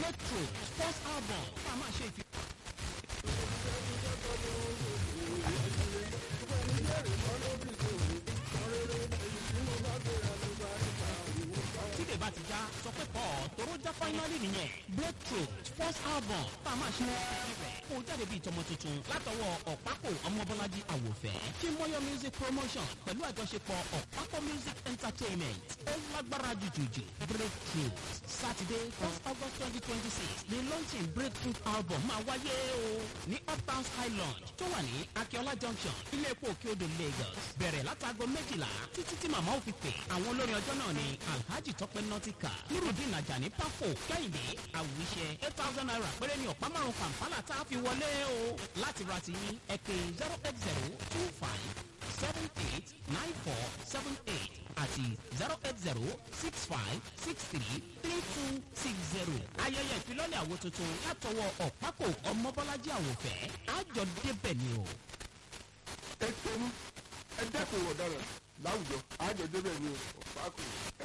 breakthrough first album tá a máa ṣe ìfi. tíde bá ti já sọ pé pọ̀ tóró já fáínálì nìyẹn breakthrough first album tá a máa ṣe ìfi rẹ̀ kó jáde bíi tọmọ tuntun látọwọ́ ọ̀pákò ọmọbọ́lájí àwòfẹ́ chimoyo music promotion pẹ̀lú àjọṣepọ̀ ọ̀pákò music entertainment ó lágbára jùjùjù breakthrough saturday first august twenty twenty six ni launching breakthrough album máa wáyé o ní uptown sky lounge tó wà ní akiola junction ilé epo òkè odò lagos bẹ̀rẹ̀ látago méjìlá títí tí màmá ò fi pè àwọn olórin ọjọ́ náà ni alhaji tọpẹ nautica nurudin ajani pafo kẹ́hìndé àwùṣe eight thousand naira péré ní ọ̀pá márùn kàǹpálà tá a fi wọlé o láti ra ti yín ẹ pé zero eight zero two five seven eight nine four seven eight àti zero eight zero six five six three three two six zero. ayẹyẹ ìfilọ́lẹ̀ àwo tuntun látọwọ́ ọ̀pákò ọmọbọ́lájí àwòfẹ́ àjọ débẹ̀ ni o. ẹ tẹnu ẹ dẹ́kun ọ̀daràn láwùjọ àjọ débẹ̀ ni ọ̀pákò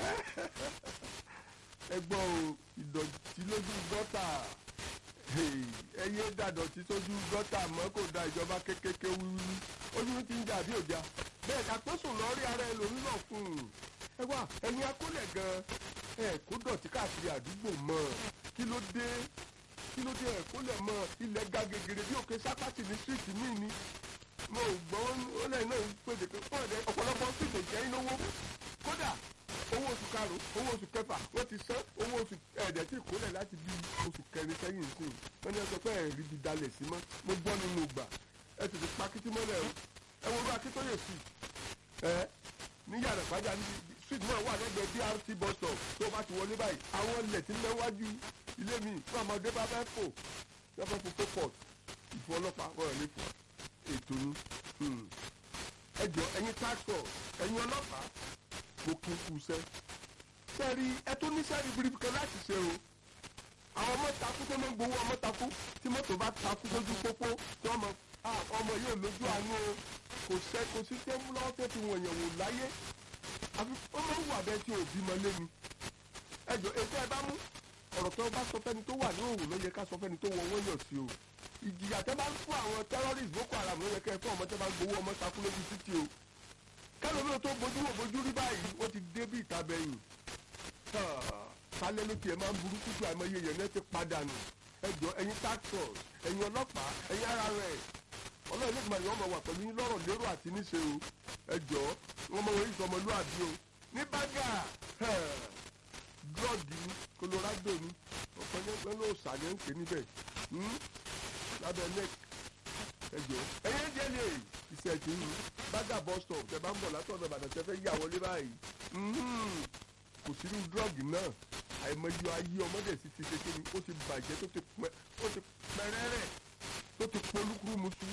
ẹ gbọ́ o ìdọ̀tí lójú gọ́tà ẹyẹ dàdọ̀tí sójú gọ́tà mọ́ kò da ìjọba kékeré wíwí ojú ti ń jà bí òjà bẹ́ẹ̀ àpọ́sùn lọ rí ara ẹlòmí náà fún un ẹ wá ẹ̀yin akólẹ̀ gan ẹ kó dọ̀tí káàkiri àdúgbò mọ́ kí ló dé kí ló dé ẹ kólẹ̀ mọ́ ilẹ̀ ga gegere bí òkè sápátì ní síìtì míì ni mo gbọ́ ó lẹ́yìn náà ń pèdè pé fún ẹ̀dẹ́ ọ̀pọ̀lọpọ̀ síìtì jẹ́ iná owó kódà owó oṣù karùn owó oṣù kẹfà wọ́n ti san owó oṣù ẹ̀ẹ́dẹ̀ tí ìkólẹ̀ láti bí oṣù kẹrin sẹ́yìn sí wọ́n ní ẹsẹ̀ pé ẹ̀rí bi dalẹ̀ sí mọ́ mo gbọ́ nínú gbà ẹ tètè pa kìtì mọ́lẹ̀ o ẹ wo bá akíntóyè sí ẹ ní yàrá ìpájà ní street náà wà lẹ́gbẹ̀ẹ́ brt bus stop tó bá ti wọlé báyìí àwọn ilẹ̀ tí ń lẹ́wájú ilé mi fún ọmọdé bá fẹ́ fò wọ́n fẹ́ fò port ìfọ̀ ọlọ́pàá wọ́n lè fò ètò ni ẹ jọ ẹ̀yin tax force ẹ̀yin ọlọ́pàá mo kí n kú sẹ́. sẹ́ẹ̀rì ẹ tó ní sẹ́ẹ̀rì biribi kan láti ṣe o. àwọn ọmọ takú tó máa ń gbowó ọmọ takú tí mọ́tò bá takú lójú pópó tí wọ́n mọ ọmọ yóò lójú àánú o kò sẹ́ kò sí tẹ́ mú lọ́wọ́ tẹ́ fi wọ̀nyẹn wò láyé. àfi ó máa ń wà bẹ́ẹ̀ tí òbí mọ lé ni. ẹ jọ ètò ẹ bá mú ọ̀rọ̀ tó bá sọ fẹ́ni tó wà ní òwò ló yẹ ká sọ fẹ́ni tó wọ wọ́n yàn sí o. ìjìyà tẹ́ bá ń fún àwọn terrorist boko haram ló yẹ kẹ́ ẹ fún ọmọ tẹ́ bá gbowó ọmọ takú lójú títì o kálọ̀ tó bójú wò bójú rí báyìí ó ti dé bí ìtabẹ̀yìn kálẹ̀ ló tiẹ̀ máa ń burúkú ju àìmọye yẹn náà ti padà nù ẹjọ́ ẹ̀yin tax force ẹ̀yin ọlọ́pàá ẹ̀yin ara rẹ̀ ọlọ́run ní ìgbìmọ̀ yẹn wọ́n wà pẹ̀lú yín lọ́rọ̀ lérò àti níṣe o ẹjọ́ wọn mọ wọ́n yìí sọmọlúwàbí o ní bágà drọ́ọ̀gì ni colorado ni ọ̀pọ̀ yẹn pẹ̀lú òsàlẹ̀ ń pè níbẹ̀ lábẹ́ neck ẹjọ́ ẹ̀yin jẹ́ lè iṣẹ́ ti ń bágà bus stop tẹ bá ń bọ̀ látọ̀dọ̀ ìbàdàn tẹ fẹ́ yà wọlé báyìí kò sínú drug náà àìmọye ayé ọmọdé sì ti ṣe kíni ó ti bàjẹ́ tó ti pẹ́rẹ́rẹ́ tó ti polúkúrú musu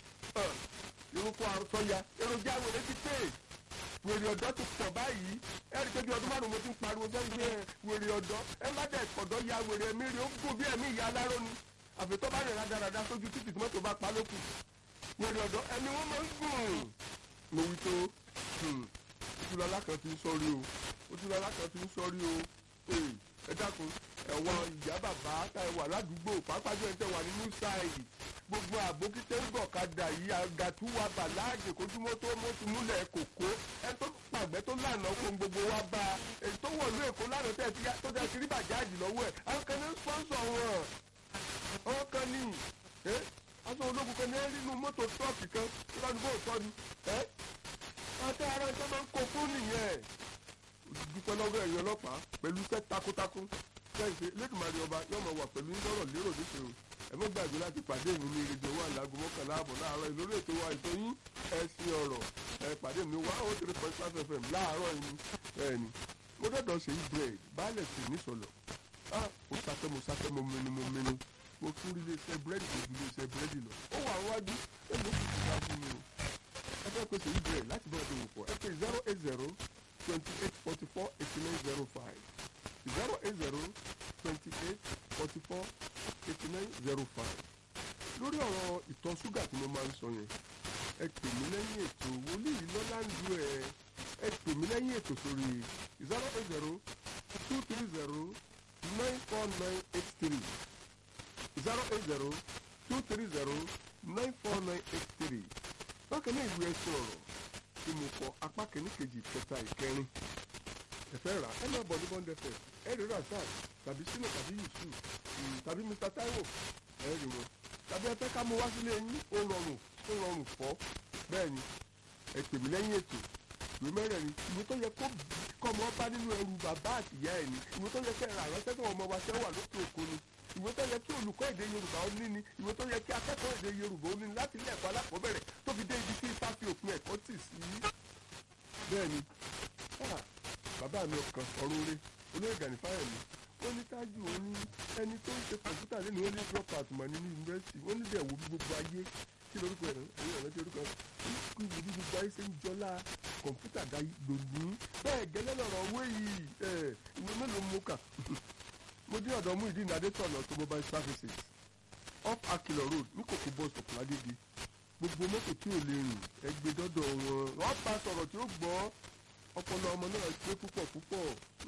irúkọ àrùsọ̀yà èròjà wèrè ti pè wèrè ọ̀dọ́ ti pọ̀ báyìí ẹ̀rí pé bí ọdún márùn-ún mo ti ń pariwo sẹ́yìn pé wèrè ọ̀dọ́ ẹ má dẹ̀ ọ̀dọ́ ya wèrè ẹ̀mí rẹ̀ ó gùn bí ẹ̀mí ìyá aláró ni àfẹ́tọ́ bá rẹ̀ rádaràda sójú títì tí mọ́tò bá pa lókù wèrè ọ̀dọ́ ẹni wọ́n máa ń gùn. mo wí tó ojúlọ́lá kan ti ń sọ́rí o ojúlọ́lá kan ti ń sọ́rí o ẹ dákun ẹ̀wọ̀n ìyá bàbá tá ẹ wà ládùúgbò pàápàá jẹ́ tẹ wà nínú sáìdì gbogbo àbókítẹ́ ń gọ̀kadà yìí àgàtúwà bàláàgì kójúmọ́ tó mọ́tò múlẹ̀ kòkó ẹ tó pàgbẹ́ tó lànà fún gbogbo wa bá èyí tó wọ̀lú èkó lánàá tẹ̀ tó tẹ̀ kiri bàjáàjì lọ́wọ́ ẹ̀ àwọn kan ní sponsor wọn àwọn kan ní aṣọ ológun kan ní ẹ nínú mọ́tò tọ́ọ̀kì kan tó bá dúró tọ́ ni ẹ́ àti ara ẹ̀ṣẹ́ máa ń kó fún nìyẹn dúpẹ́ lọ́wọ́ ẹ̀yìn ọlọ́pàá pẹ̀lú iṣẹ́ takuntakun sẹ́yìn lẹ́kùnmárí ọba yóò máa wà pẹ̀lú lọ́rọ̀ lérò níṣẹ́ o ẹ mọ́ gbàgbé láti pàdé mi ní ìrèdè owó àlágùn mọ́kànlá àbọ̀ láàárọ̀ ìlórí ètò wa ètò yín ẹ̀sìn ọ̀rọ̀ ẹ pàdé mi wá ó three point five fm láàárọ̀ yìí bẹ́ẹ̀ ni mo dọ́dọ̀ ṣe yí bread baálẹ̀ sí ní sọ̀lọ̀ ah mo sáfẹ́ mo sáfẹ́ mo mẹ́nu mo mẹ́nu mo tún rí iléeṣẹ́ búrẹ́dì tó ju iléeṣẹ́ búrẹ́dì lọ ó wà wájú ẹ ló fi ṣe wájú mi o ẹ fẹ́ pèsè yí bread láti bọ́ ọdún wò pọ̀ ẹ pè zero eight zero twenty eight forty four eighty nine zero five zero eight zero twenty eight forty four eighty nine zero five lórí ọ̀rọ̀ ìtọ̀ ṣúgà tí mo máa ń sọ yẹn ẹ pè mí lẹ́yìn ètò wòlíì lọ́lá ń lu ẹ̀ ẹ pè mí lẹ́yìn ètò sórí zero eight zero two three zero nine four nine eight three zero eight zero two three zero nine four nine eight three bákan náà ìwé ẹsùn ọ̀rọ̀ tí mo kọ apá kìíní kejì kẹta ìkẹrin ẹ̀fẹ́ rà ẹ máa bọ̀ ní bond fm ẹ rí razak tàbí sínú tàbí yusuf mm, tàbí mr taiwo ẹ rí wọn tàbí ẹ fẹ́ ká mú wá sílé yín ó rọrùn ó rọrùn fọ́ bẹ́ẹ̀ ni ẹ pè mí lẹ́yìn ètò ìwé mẹ́rẹ̀ẹ̀rin ìwé tó yẹ kó kọ́ ọmọ bá nínú ẹrù bàbá àtìyá ẹ̀ ni ìwé tó yẹ kẹ́ ẹ rà ránṣẹ́ tó ọmọ wa ṣẹ́ wà lókè òkun ni ìwé tó yẹ kí olùkọ́ èdè yorùbá ó ní ni ìwé tó yẹ kí akẹ́kọ̀ọ́ èdè yorùbá ó ní ni láti ilé ẹ̀kọ́ alákọ̀ọ́bẹ̀rẹ̀ tó fi dé ibi tí ifá fi òpin ẹ̀kọ́ tì sí. bẹ́ẹ̀ ni ah, bàbá mi ọkàn ọ̀rọ̀ oore olóyè gani fáyẹ̀mí wọ́n ní tájù ó ní ẹni tó ń ṣe kọ̀ǹpútà lẹ́nu wọ́n ní drop out mọ̀ nínú yunifásitì wọ́n ní dẹ̀ wo bí gbogbo ayé kí lórúkọ ẹ̀rọ ẹ̀rọ ẹ̀rọ tí orúkọ ẹ̀ kí wo bí gbogbo ayé ṣe ń jọlá kọ̀ǹpútà dá lòní bẹ́ẹ̀ gẹ́lẹ́ lọ́rọ̀ owó yìí ẹ̀ ìwé mélòó mo kà mo dín ọ̀dọ̀ mú ìdí ìnádẹ́tọ̀nà automobile services off akilọ road ní kòkó bus stop ládége gbogbo mọ́tò tí ò lè rìn ẹgbẹ́ dọ́dọ̀ wọn wọ́n bá sọ̀rọ̀ tí ó gbọ́ ọpọlọ ọmọ náà pé púpọ̀ púpọ̀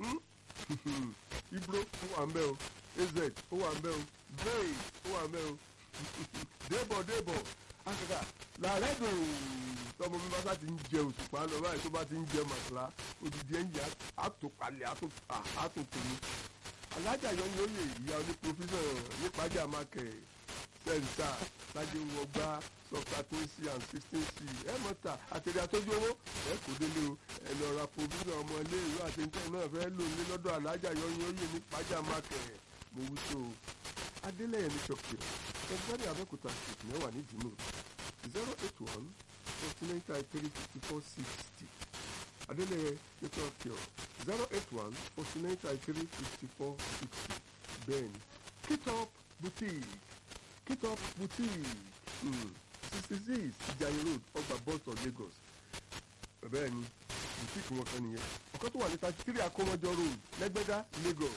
ibro ó wà ń bẹ́ o az ó wà ń bẹ́ o bray ó wà ń bẹ́ o débọ̀ débọ̀ akaka làárẹ̀ dùn tọmọ mi bá sá ti ń jẹ òṣùpá lọ báyìí tó bá ti ń jẹ màsàlá odidi ẹ̀yìn àtòpalẹ̀ àtòkùnrin alájà yọ ní oyè ìyá oní professor nípàjà mákẹ́ sẹ́ńtà lájẹ́ wọgbà sọ́kà tó ń sí and sixteen c ẹ mọ̀ta àtẹ̀lẹ́ àtọ́jú owó ẹ kò délé o ẹ lọ ra provision ọmọ ilé ìlú àtẹ̀ntẹ̀ náà fẹ́ lò ní lọ́dọ̀ alájà yọ ní oyè nípàjà mákẹ́ mo wí tó o adélẹ́yẹ ní ṣọ́kì ẹgbẹ́ni abẹ́kúta street mẹ́wàá ní dìmú zero eight one forty nine thirty three fifty four sixty adélẹ́yẹ ní ṣọ́kì ọ̀ zero eight one forty nine thirty three fifty four sixty bẹ́ẹ̀ni kitop boutique kitop boutique sixty six ìjàyè road ọgbà boston lagos bẹ́ẹ̀ni boutique wọn kan nìyẹn ọ̀kan tó wà ní thirty three akọ́mọjọ road lẹ́gbẹ́dá lagos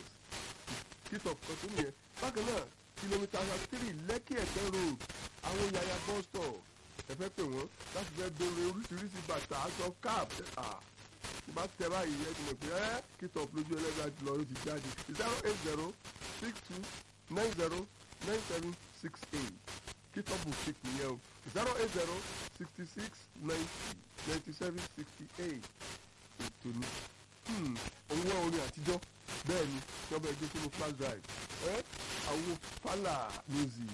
kitop kan tó nìyẹn bákan náà kìlómítà three lẹ́kì ẹ̀tẹ́ road àwọn yàyà bus stop ẹ fẹ́ pè wọ́n láti fẹ́ béèrè oríṣiríṣi bàtà aṣọ cap bá tẹ báyìí ẹ ti mọ̀ pé ẹ́ kìtọ̀p lójú ẹlẹ́gbẹ́ àti lọ́ọ́ ti jáde zero eight zero six two nine zero nine seven six eight kìtọ̀p boutique nìyẹn o zero eight zero sixty six ninety ninety seven sixty eight ètò ni owó orin àtijọ́ bẹ́ẹ̀ ni wọ́n bẹ gbé sínú flash drive ẹ́ àwo fàlà music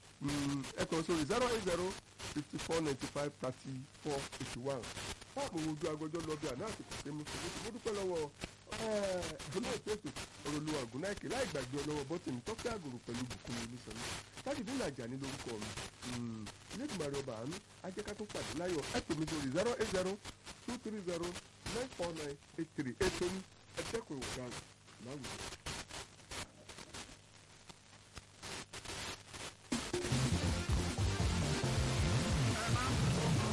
ẹ kàn sórí zero eight zero fifty four ninety five thirty four eighty one fáàmù ojú agbẹjọ́ lọ bí àná àti kòtẹ́ mú fún mi mo dúpẹ́ lọ́wọ́ olóòtú ètò olùwà gùnáìkè láì gbàgbé ọlọ́wọ́ bọ́tìnì tọ́kẹ́ àgùrù pẹ̀lú bùkún mi nísàlẹ̀ tájìdín nàjà ní lórúkọ mi ilé ìgbìmọ̀ àrẹ ọba àánú ajẹ́ká tó pàdé láyọ̀ ẹ pè mí sórí zero eight zero two three zero nine four nine eight three ètò ní ẹ̀ẹ́dẹ́kùn ìwọ̀n láwùjọ.